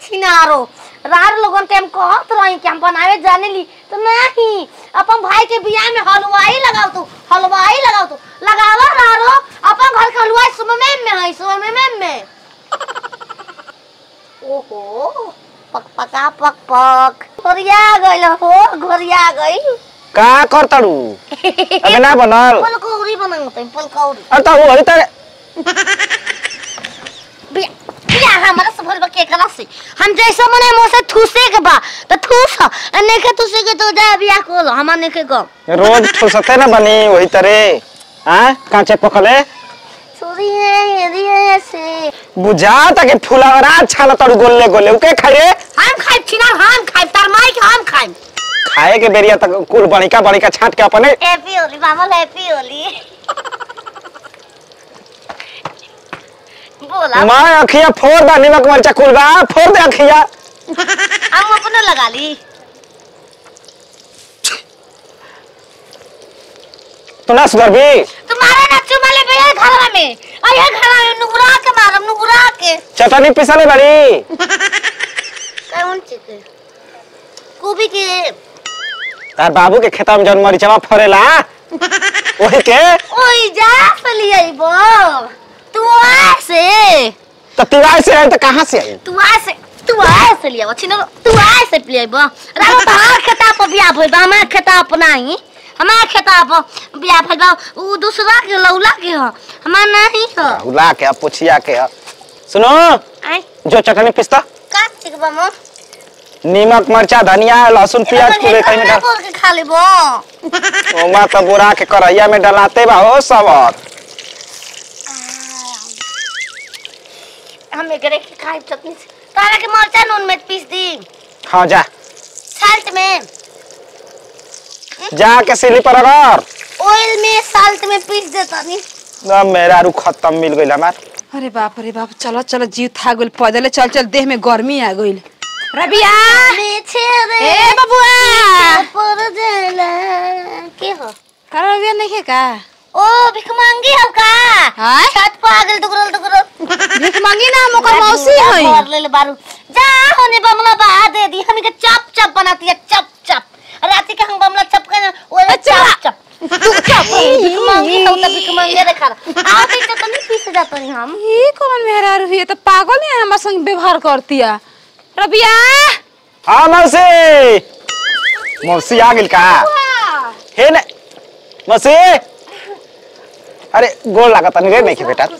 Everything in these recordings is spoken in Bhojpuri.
छिनारो रार लोगन के हम कहत रही कि हम बनावे जाने ली तो नहीं अपन भाई के बियाह में हलवाई लगाओ तू हलवाई लगाओ तू लगावा रारो अपन घर के हलवाई सुबह में है सुबह में में ओहो पक पका पक पक घोरिया गइल हो घोरिया गइल का करतड़ू अबे ना बनल पलकौरी बनाते पलकौरी अरे तो वही तर बिया बिया हमारा सब भर के करा से हम जैसा मने मुंह से ठूसे के बा तो ठूस अने के ठूसे के तो जा बिया को लो हम ने के गो रोज ठुसते ना बनी वही तरे हाँ कांचे पकले छोरी है यदि ऐसे बुझा तक फुलवरा छाल तड़ू गोले गोले उके खाई रे हम खाइब छिना हम खाइब तार माई के हम खाइब खाए के बेरिया तक कुल बड़िका बड़िका छाट के अपने हैप्पी होली मामा हैप्पी होली बोला मैं अखिया फोड़ दा निमक मरचा कुल बा फोड़ दे अखिया हम अपने लगा ली तू ना सुधर भी तुम्हारे ना चुमाले पे ये घर में और ये घर में नुगरा के मारम नुगरा के चटनी पिसले बड़ी कौन चीज है गोभी के तार बाबू के खेता में जौन मरीचवा फरेला वही के ओई जा फली आइबो तू ऐसे तो तिवाई से आई तो कहाँ से आई तू ऐसे तू ऐसे लिया छिनो तू ऐसे पिए बो राम बाहर खेता पर बिया भइल बा हमार खेता पर नहीं हमार खेता पर बिया भइल बा उ दूसरा के लौला के ह हमार नहीं ह उला के पुछिया के सुनो आई जो चटनी पिसता का ठीक बा मो नीमक मरचा धनिया लहसुन प्याज पूरे कहीं में डाल बोल के खा लेबो ओमा तो बोरा के करैया में डलाते बा हो सब हम एकरे के खाइब चटनी से तारा के मरचा नून में पीस दी हाँ जा साल्ट में जा के सिली पर अगर ऑयल में साल्ट में पीस देता नी ना मेरा रू खत्म मिल गइल हमार अरे बाप रे बाप चलो चलो जीव था गइल पैदले चल चल देह में गर्मी आ गइल रबिया पीछे रे ए बबुआ पर जला के हो का रबिया नहीं है का ओ भिख मांगी हो का हाय छत पर आगल दुगरल दुगरल भीख मांगी ना हम ओकर मौसी हई भर ले ले बारू जा होने बमला बा दे दी हम के चप चप बनाती है चप चप रात के हम बमला चप के ओ अच्छा। चप चप तू चप भिख मांगी हो त भिख मांगे रे खा आओ ते तो नहीं पीस जाता नहीं हम ये कौन मेहरारू है ये तो पागल है हमारे संग व्यवहार करती है रबिया हाँ मौसी मौसी आ गिल का हे ने मौसी अरे गोल लागत नहीं रे नहीं के बेटा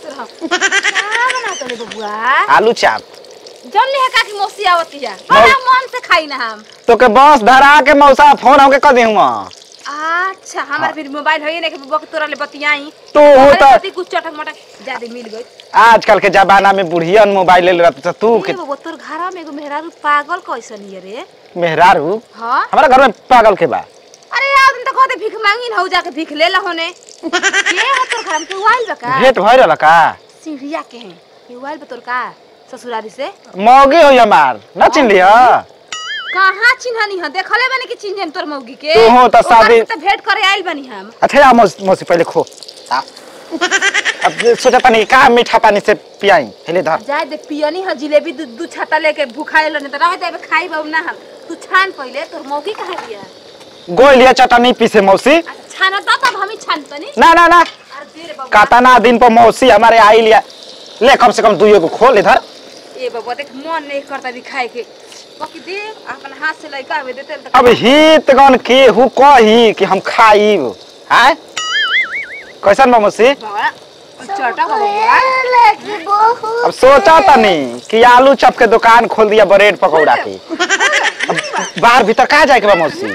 बबुआ आलू चाप जन ले का की मौसी आवती है बड़ा मन से खाई ना हम तो के बस धरा के मौसा फोन हमके कर देहूँ अच्छा हमारे फिर मोबाइल है नहीं कि बबुआ के तोरा ले बतियाई तू हो अरे तो पति कुछ चटक मटक ज्यादा मिल गई आजकल के जमाना में बुढ़ियन मोबाइल ले रहते तो तू के ये बबुआ तोर घर में एगो मेहरारू पागल कैसन है रे मेहरारू हाँ हमारा घर में पागल के बा अरे यार तुम तो कहते भीख मांगी ना जाके भीख ले ला होने के है तोर घर में तू आइल बा का भेंट भय रहल का सीढ़िया के हैं ये आइल बा तोर का ससुरारी से मौगी हो हमार न चिन्ह लिया कहाँ चिन्हनी है देखले बनी कि चिन्हन तोर मौगी के तू हो तो ओकर शादी- से तो भेंट करे आइल बनी हम अच्छा आ मौसी मौसी पहले खो आ। अब सोचा पानी का मीठा पानी से पियाई हेले धर जाए दे पियनी है जिलेबी दू दू छाता लेके भूखाए लो नहीं तो रह दे खाई बाबू ना हम तू छान पहले तोर मौगी कहाँ दिया गोल लिया चटनी पीसे मौसी अच्छा छाना तो तब हम ही छान तनी ना ना ना अरे दे रे बाबू कातना दिन पर मौसी हमारे आई लिया ले कम से कम दुइयो को खोल इधर ए बाबू देख मन नहीं करता भी खाए के बाकी दे अपन हाथ से लइका हवे देते तो अब हित गन के हु कही कि हम खाईब हैं कैसन बा मौसी बड़ा चटा बाबू लगी बहुत अब सोचा तनी कि आलू चप के दुकान खोल दिया ब्रेड पकौड़ा की अब बाहर भीतर कहाँ जाए के बा मौसी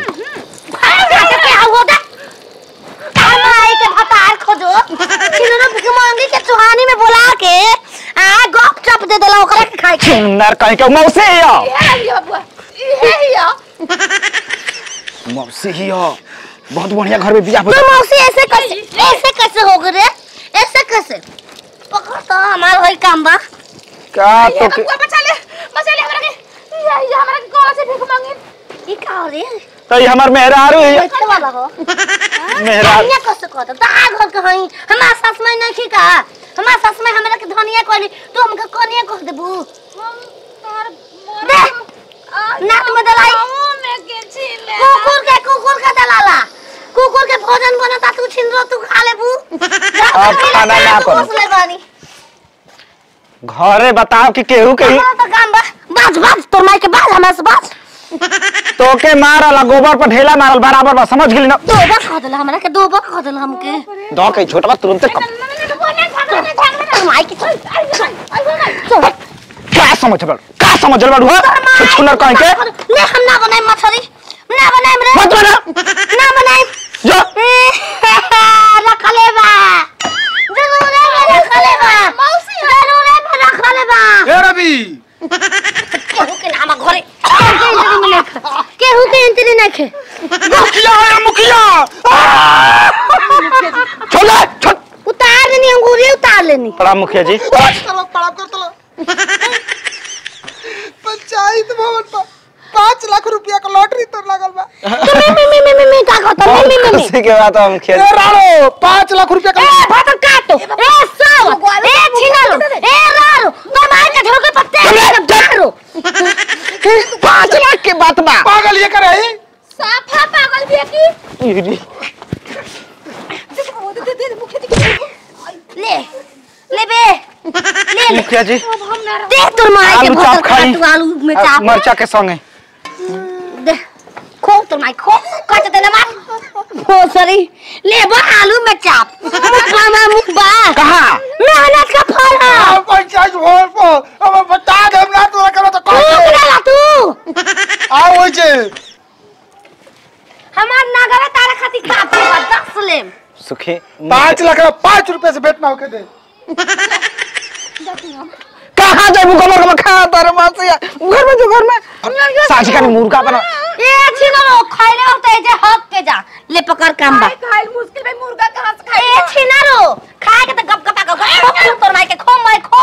खोजो छिलनो भिख मांगी के चुहानी में बुला के आ गप चप दे देला ओकरा के खाए के नर कहीं के मौसी हियो ये बाबू ये हिया मौसी हियो बहुत बढ़िया घर में बियाह तो हो मौसी ऐसे कैसे ऐसे कैसे हो गए रे ऐसे कैसे पकड़ तो हमार होई काम बा का ये तो के बाबू बचा ले बचा ले हमरा के ये ये हमरा के कौन से भीख मांगे ई का हो रे तो ये हमार मेहरारू हियो कैसे वाला हो मेहरारू धनिया कैसे कहता ता घर के हई हमार सास में नहीं थी का हमार सास में हमरा के धनिया कहली तू हमके कनिया कह देबू हम तार दे नाक में दलाई कुकुर के कुकुर के दलाला कुकुर के भोजन बनता तू छिन रो तू खा लेबू अब खाना ना करो। ले बानी घरे बताओ कि केहू के हमारा तो काम बा बाज बाज तोर माई के बाज हमरा से बाज तोके मारल आ गोबर पर ढेला मारल बराबर बा समझ गेली ना दोबा खा देला हमरा के दोबा खा देला हमके दो के छोटवा तुरंत तोर माई के चल क्या समझ बड़ का समझ बड़ हुआ छुछुनर कहीं के ले हम ना बनाए मछली ना बनाए रे मत बना ना बनाए जा रखले बा जरूर है रखले बा मौसी जरूर है रखले बा ए रवि केहू के नाम घरे केहू के एंट्री में नहीं केहू के एंट्री नहीं खे मुखिया है मुखिया छोड़ दे, छोड़ उतार लेनी अंगूरी उतार लेनी प्रणाम मुखिया जी चलो पड़ा कर चलो पंचायत भवन पर पाँच लाख रुपया का लॉटरी तो लगल बा मी मी मी मी मी मी का कहता मी मी मी मी खुशी के बात है मुखिया ए जी राणो पाँच लाख रुपया का ए भातर काटो ए साव ए छिनालो ए रारो तो मार के झोके पत्ते मारो पाँच लाख के बात बा पागल ये करे साफा पागल भी है की जी। ले ले बे ले ले मुखिया जी दे तोर मार के आलू भातर चाप खाई काटो आलू में आ, चाप मरचा के संगे दे खो तोर मार खो काट दे ना मार हो सरी ले बा आलू में चाप मुखबा मा मुखबा कहाँ मेहनत का फल है आ, पंचायत भवन पर अब बता दे हमरा तोरा करो तो तू कौन उगला तू आ होय छे हमार नागरा तारा खाती काफी बा दस लेम सुखी पाँच लाख का पाँच रुपए से बेचना होके दे कहाँ जाए गोबर गोबर खा तारे मासिया घर में जो घर में साझी का मुर्गा बना ए छिनारो खाइले होते जे हक के जा ले पकड़ काम बा खाई खाई मुश्किल में मुर्गा कहाँ से ए खाई छिनारो खाए के त गप गपा गप खो तोर माई के खो माई खो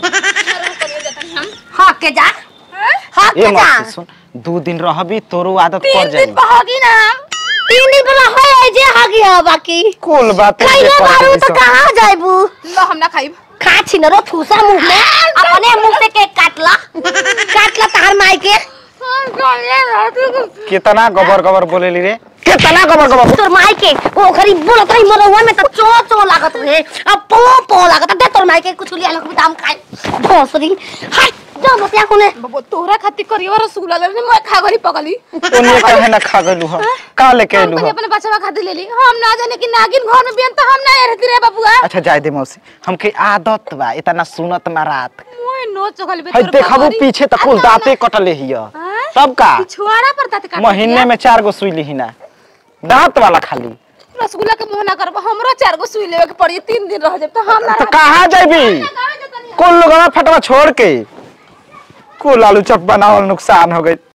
हक के जा हक ये के जा मत सुन दो दिन रहबी तोरो आदत पड़ तीन दिन जाई बहोगी ना तीन दिन पर होए जे हगी ह बाकी कुल बात खाइले बारू त कहां जाइबू लो हम ना खाई खा छिनारो ठूसा मुंह में अपने मुंह से केक काटला काटला तार माई के कितना गोबर गोबर बोलेली रे कितना गोबर गोबर तोर माई के ओ खरी बोलत रही मरवा में त चो चो लागत रहे अब पो पो लागत दे तोर माई के कुछ लिया लख दाम खाए भोसरी हाय जा बतिया कोने बबो तोहरा खातिर करियो रसगुल्ला ले मैं खा गरी पगली उन्हें कहे ना खा गलू हो का लेके हम आलू कहीं हो अपने बच्चा खातिर ले ली हम ना जाने कि नागिन घर में बियन तो हम ना रहती रे बबुआ अच्छा जाए दे मौसी हमके आदत बा इतना सुनत मारात मोए नो चखल बे है देखबू पीछे त कुल दांते कटले हिया तब का पिछवाड़ा पर दांत काट महीने में चार गो सुई ली ना दांत वाला खाली रसगुल्ला के मुंह ना करब हमरो चार गो सुई लेवे के पड़ी तीन दिन रह जाब तो हम ना तो कहाँ जाबी कुल लोगवा फटवा छोड़ के कुल आलू चप बनावल नुकसान हो गई